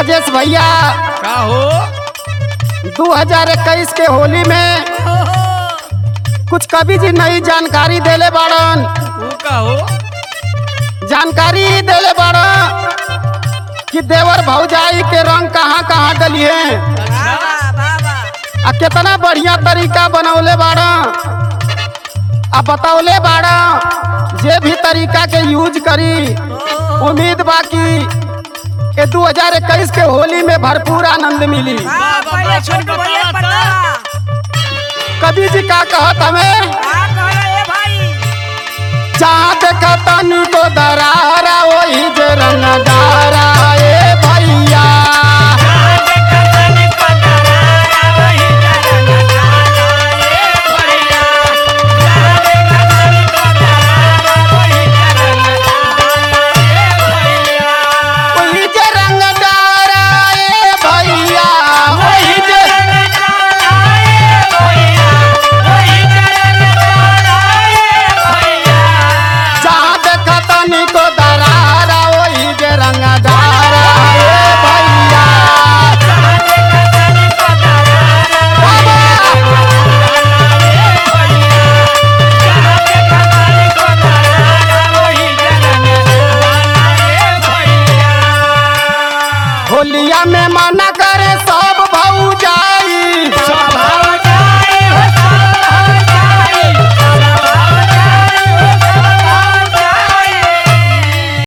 राजेश भैया का हो 2021 के होली में कुछ कवि जी नई जानकारी देले बाड़न ऊ का हो जानकारी देले बाड़न कि देवर भौजाई के रंग कहाँ कहाँ डली है आ कितना बढ़िया तरीका बनौले बाड़ा आ बतौले बाड़ा जे भी तरीका के यूज करी उम्मीद बा कि ये 2021 के होली में भरपूर आनंद मिली कवि जी का कहत हमें जहाँ देखा तनी को दरारा वही जे रंगदारा ए भैया वही जे रंगदारा ए भैया वही जे जहाँ देखा तनी को दरारा वही जे रंगदारा ए भैया बाबा होलिया में मना करे सौ